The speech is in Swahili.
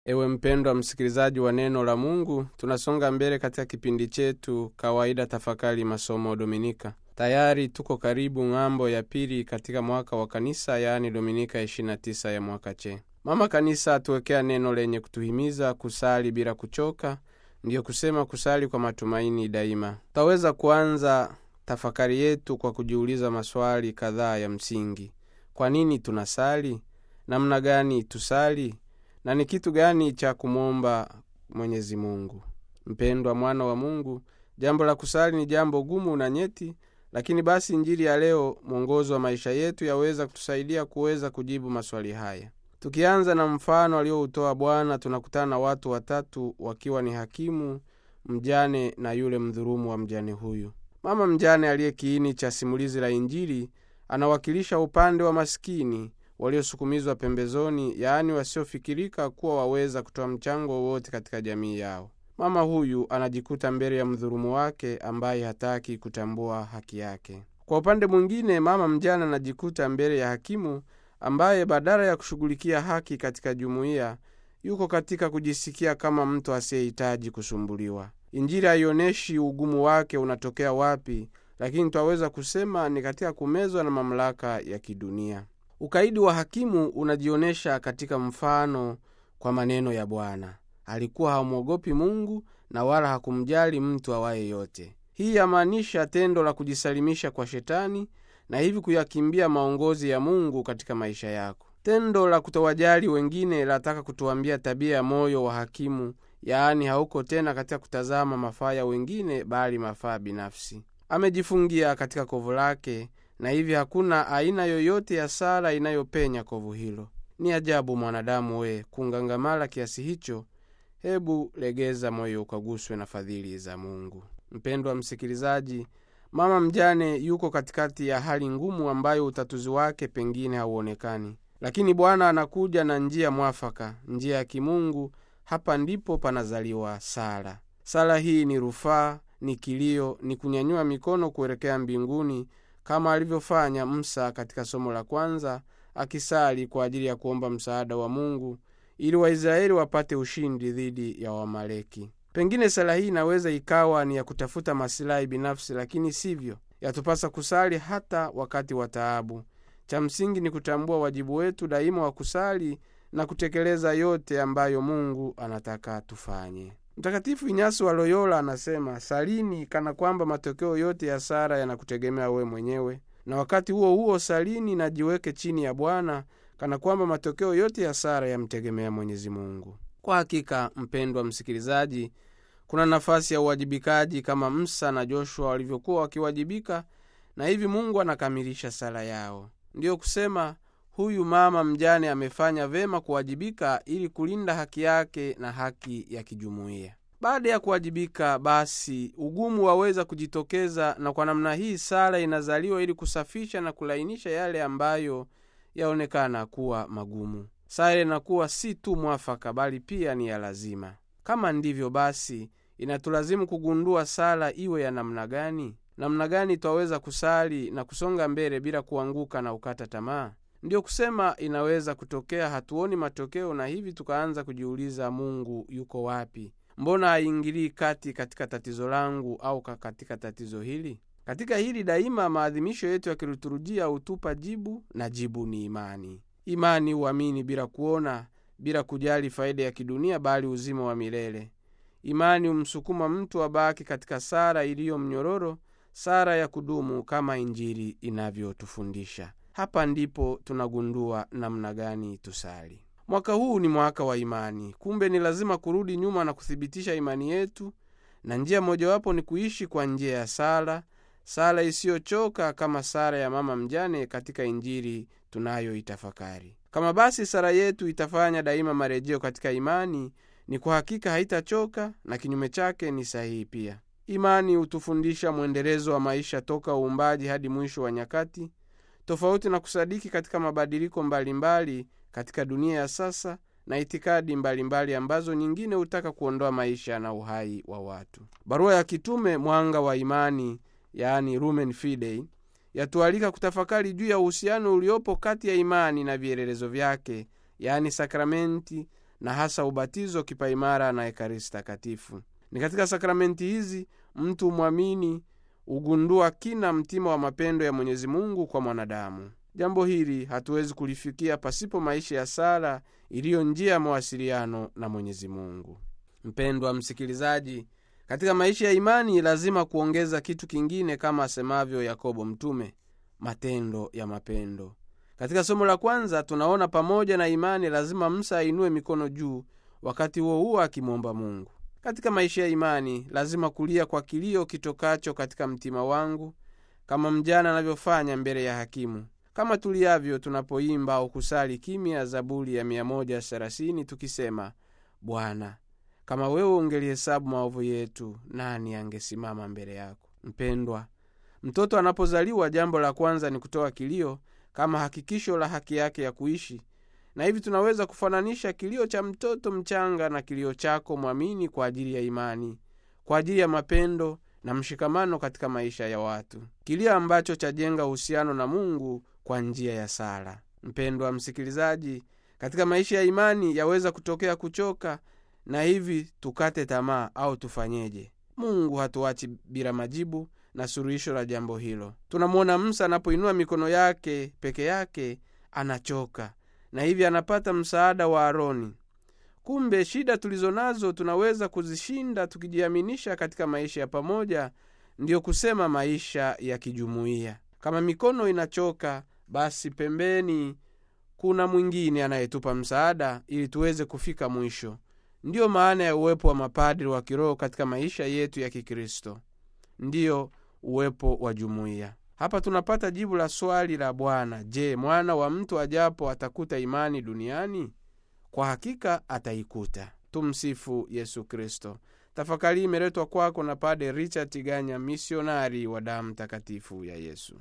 Ewe mpendwa msikilizaji wa neno la Mungu, tunasonga mbele katika kipindi chetu kawaida tafakari masomo Dominika. Tayari tuko karibu ng'ambo ya pili katika mwaka wa kanisa, yaani Dominika 29 ya mwaka che. Mama Kanisa atuwekea neno lenye kutuhimiza kusali bila kuchoka, ndiyo kusema kusali kwa matumaini daima. Tutaweza kuanza tafakari yetu kwa kujiuliza maswali kadhaa ya msingi. Kwa nini tunasali? Namna gani tusali? na ni kitu gani cha kumwomba Mwenyezi Mungu? Mpendwa mwana wa Mungu, jambo la kusali ni jambo gumu na nyeti, lakini basi Injili ya leo, mwongozo wa maisha yetu, yaweza kutusaidia kuweza kujibu maswali haya. Tukianza na mfano alioutoa Bwana, tunakutana na watu watatu wakiwa ni hakimu, mjane na yule mdhulumu wa mjane huyu. Mama mjane aliye kiini cha simulizi la Injili anawakilisha upande wa masikini waliosukumizwa pembezoni, yaani wasiofikirika kuwa waweza kutoa mchango wowote katika jamii yao. Mama huyu anajikuta mbele ya mdhulumu wake ambaye hataki kutambua haki yake. Kwa upande mwingine, mama mjane anajikuta mbele ya hakimu ambaye badala ya kushughulikia haki katika jumuiya, yuko katika kujisikia kama mtu asiyehitaji kusumbuliwa. Injili haionyeshi ugumu wake unatokea wapi, lakini twaweza kusema ni katika kumezwa na mamlaka ya kidunia. Ukaidi wa hakimu unajionyesha katika mfano kwa maneno ya Bwana. Alikuwa hamwogopi Mungu na wala hakumjali mtu awaye yote. Hii yamaanisha tendo la kujisalimisha kwa Shetani na hivi kuyakimbia maongozi ya Mungu katika maisha yako. Tendo la kutowajali wengine lataka kutuambia tabia ya moyo wa hakimu, yaani hauko tena katika kutazama mafaa ya wengine, bali mafaa binafsi. Amejifungia katika kovu lake na hivi hakuna aina yoyote ya sala inayopenya kovu hilo. Ni ajabu mwanadamu we kungangamala kiasi hicho. Hebu legeza moyo ukaguswe na fadhili za Mungu. Mpendwa msikilizaji, mama mjane yuko katikati ya hali ngumu ambayo utatuzi wake pengine hauonekani, lakini Bwana anakuja na njia mwafaka, njia ya kimungu. Hapa ndipo panazaliwa sala. Sala hii ni rufaa, ni kilio, ni kunyanyua mikono kuelekea mbinguni kama alivyofanya Musa katika somo la kwanza, akisali kwa ajili ya kuomba msaada wa Mungu ili Waisraeli wapate ushindi dhidi ya Wamaleki. Pengine sala hii inaweza ikawa ni ya kutafuta masilahi binafsi, lakini sivyo. Yatupasa kusali hata wakati wa taabu. Cha msingi ni kutambua wajibu wetu daima wa kusali na kutekeleza yote ambayo Mungu anataka tufanye. Mtakatifu Inyasi wa Loyola anasema, salini kana kwamba matokeo yote ya sala yanakutegemea wewe mwenyewe, na wakati huo huo salini na jiweke chini ya Bwana kana kwamba matokeo yote ya sala yamtegemea Mwenyezi Mungu. Kwa hakika, mpendwa msikilizaji, kuna nafasi ya uwajibikaji kama Musa na Joshua walivyokuwa wakiwajibika, na hivi Mungu anakamilisha sala yao. Ndiyo kusema huyu mama mjane amefanya vema kuwajibika ili kulinda haki yake na haki ya kijumuiya. Baada ya kuwajibika, basi ugumu waweza kujitokeza, na kwa namna hii sala inazaliwa ili kusafisha na kulainisha yale ambayo yaonekana kuwa magumu. Sala inakuwa si tu mwafaka, bali pia ni ya lazima. Kama ndivyo, basi inatulazimu kugundua sala iwe ya namna gani, namna gani twaweza kusali na kusonga mbele bila kuanguka na ukata tamaa. Ndiyo kusema inaweza kutokea hatuoni matokeo, na hivi tukaanza kujiuliza, Mungu yuko wapi? Mbona haingilii kati katika tatizo langu au katika tatizo hili? Katika hili daima maadhimisho yetu ya kiliturujia hutupa jibu, na jibu ni imani. Imani huamini bila kuona, bila kujali faida ya kidunia, bali uzima wa milele. Imani humsukuma mtu abaki katika sala iliyo mnyororo, sala ya kudumu kama Injili inavyotufundisha. Hapa ndipo tunagundua namna gani tusali. Mwaka huu ni mwaka wa imani. Kumbe ni lazima kurudi nyuma na kuthibitisha imani yetu, na njia mojawapo ni kuishi kwa njia ya sala, sala isiyochoka kama sala ya mama mjane katika Injili tunayoitafakari. Kama basi sala yetu itafanya daima marejeo katika imani, ni kwa hakika haitachoka, na kinyume chake ni sahihi pia. Imani hutufundisha mwendelezo wa maisha toka uumbaji hadi mwisho wa nyakati tofauti na kusadiki katika mabadiliko mbalimbali mbali katika dunia ya sasa na itikadi mbalimbali mbali ambazo nyingine hutaka kuondoa maisha na uhai wa watu. Barua ya kitume Mwanga wa Imani, yaani Lumen Fidei, yatualika kutafakari juu ya uhusiano uliopo kati ya imani na vielelezo vyake, yaani sakramenti na hasa ubatizo, kipaimara na ekaristi takatifu. Ni katika sakramenti hizi mtu mwamini hugundua kina mtima wa mapendo ya Mwenyezi Mungu kwa mwanadamu. Jambo hili hatuwezi kulifikia pasipo maisha ya sala iliyo njia ya mawasiliano na Mwenyezi Mungu. Mpendwa msikilizaji, katika maisha ya imani lazima kuongeza kitu kingine, kama asemavyo Yakobo mtume, matendo ya mapendo. Katika somo la kwanza tunaona pamoja na imani lazima Musa ainue mikono juu, wakati huo huo akimwomba Mungu. Katika maisha ya imani lazima kulia kwa kilio kitokacho katika mtima wangu, kama mjana anavyofanya mbele ya hakimu, kama tuliavyo tunapoimba au kusali kimya Zaburi ya 130 tukisema, Bwana, kama wewe ungelihesabu maovu yetu, nani angesimama mbele yako? Mpendwa, mtoto anapozaliwa, jambo la kwanza ni kutoa kilio kama hakikisho la haki yake ya kuishi, na hivi tunaweza kufananisha kilio cha mtoto mchanga na kilio chako mwamini kwa ajili ya imani, kwa ajili ya mapendo na mshikamano katika maisha ya watu, kilio ambacho chajenga uhusiano na Mungu kwa njia ya sala. Mpendwa msikilizaji, katika maisha ya imani yaweza kutokea kuchoka na hivi tukate tamaa au tufanyeje? Mungu hatuachi bila majibu na suluhisho la jambo hilo. Tunamwona Musa anapoinua mikono yake peke yake anachoka, na hivi anapata msaada wa Aroni. Kumbe shida tulizo nazo tunaweza kuzishinda tukijiaminisha katika maisha ya pamoja, ndiyo kusema maisha ya kijumuiya. Kama mikono inachoka, basi pembeni kuna mwingine anayetupa msaada ili tuweze kufika mwisho. Ndiyo maana ya uwepo wa mapadri wa kiroho katika maisha yetu ya Kikristo, ndiyo uwepo wa jumuiya. Hapa tunapata jibu la swali la Bwana: Je, mwana wa mtu ajapo atakuta imani duniani? Kwa hakika ataikuta. Tumsifu Yesu Kristo. Tafakari imeletwa kwako na Pade Richard Tiganya, misionari wa damu takatifu ya Yesu.